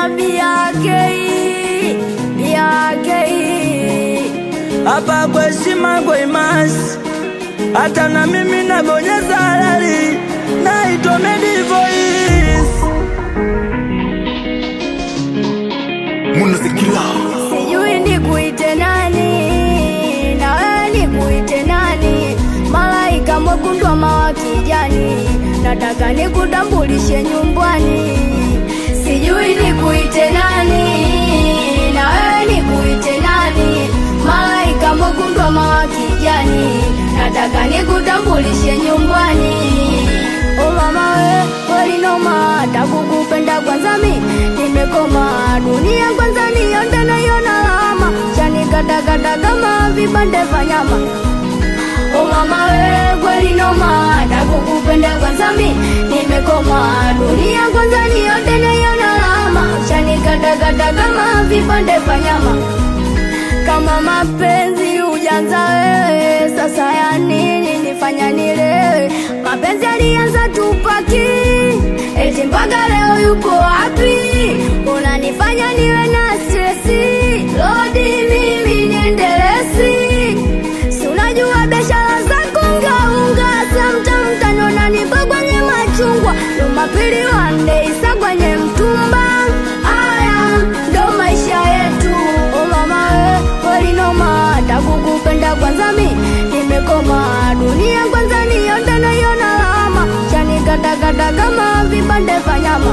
BRK, BRK. hapa kwa heshima kwa imasi, hata na mimi nabonyeza halali, naitwa Medi Voice. Munazikila Sijui nikuite nani, na wewe nikuite nani? Malaika mwekundu ama wa kijani, nataka nikutambulishe nyumbani. Sijui nikuite nani, na wewe nikuite nani? Malaika mwekundu ama wa kijani, nataka nikutambulishe nyumbani. O mama we, kweli noma, takukupenda kwanza mi nimekoma, dunia kwanza nionde naiona lama, chanikatakata kama vipande vya nyama. O mama we, kweli noma, takukupenda kwanza mi nimekoma, dunia kwanza nionde naiona lama, chanikatakata kama vipande vya nyama kama mapenzi ujanza wewe, sasa ya nini nifanya nilewe? Mapenzi alianza tupaki, eti mpaka leo yuko wapi? Unanifanya niwe na stresi, lodi mimi niendelesi, si unajua biashara zako ungaunga, samtam tano nanipa kwenye machungwa, Jumapili wande isa kwenye mtumba. Aya ndo maisha yetu, o mama we, kweli noma, takukupenda kwanza mi nimekoma, dunia kwanza nionde naiona lama, chanikatakata kama vipande vya nyama.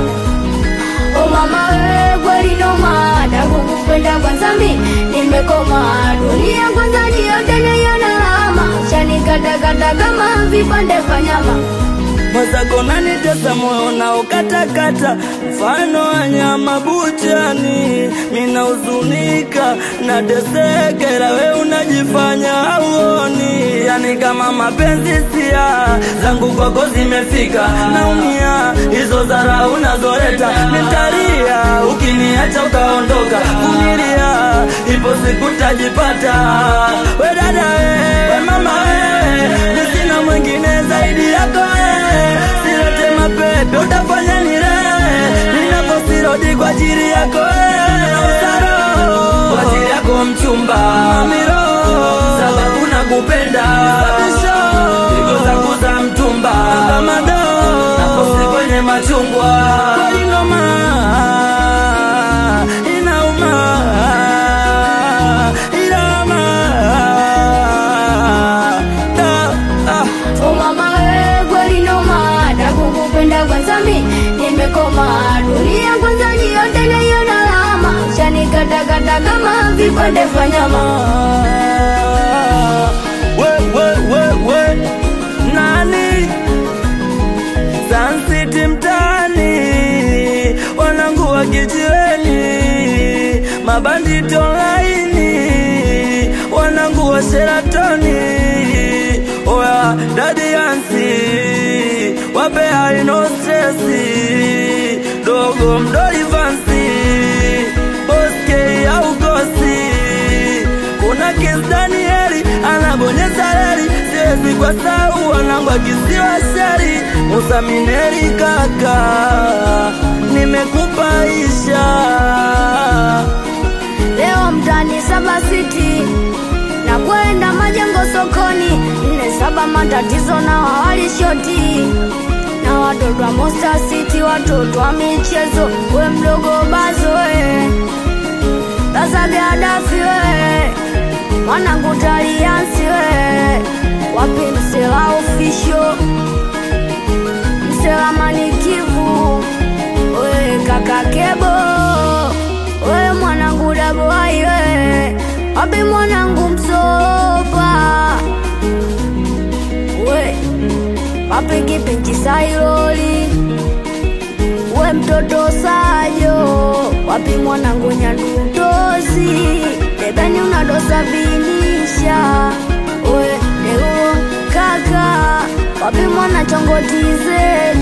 O mama we, kweli noma, takukupenda kwanza mi nimekoma, dunia kwanza nionde naiona lama, chanikatakata kama vipande vya nyama. mwenzako nanitesa moyo na ukatakata, mfano wa nyama buchani. Mina huzunika natesekera, we unajifanya hauoni, yani kama mapenzi sia zangu kwako zimefika, naumia hizo zara unazoleta, nitalia ukiniacha ukaondoka, vumilia, ipo siku tajipata. We dada we, we mama we, mi sina mwingine zaidi yako we, silete mapepe utafanya nilewe, ninaposirodi kwa ajili yako we, Usaro, kwa ajili yako mchumba Mamiro, sababu nakupenda pigo zangu za mtumba kama do naposi kwenye machungwa kweli noma inauma inauma da, ah. O mama we, kweli noma, takukupenda kwanza mi nimekoma, dunia kwanza nionde naiona lama, chanikatakata kama vipande vya nyama. we, we, we, we. Nani Sun City mtaani, wanangu wa kijiweni, mabanditi online, wanangu wa Sheratoni, oya dadi Yansi, wape haino stresi, dogo mdoli vansi, boske au gosi kuna Kiss Danieli anabonyeza reli, siwezi kwa sau wanangu akisiwa sheri. Musa Mineri kaka, nimekupaisha Leo mtani saba siti na kwenda majengo sokoni, nne saba matatizo na wawali shoti na watoto wa Monster City, watoto wa michezo, we mdogo bazo we sasa Gadafi we mwanangu taliansi we wapi msela ofisho msela manikivu we kaka kebo we mwanangu daboai we wapi mwanangu msopa we wapi kipinchi sailoli we mtoto sajo wapi mwanangu nyandutozi debeni unadosa vinisha we deuo kaka wapi mwana chongotize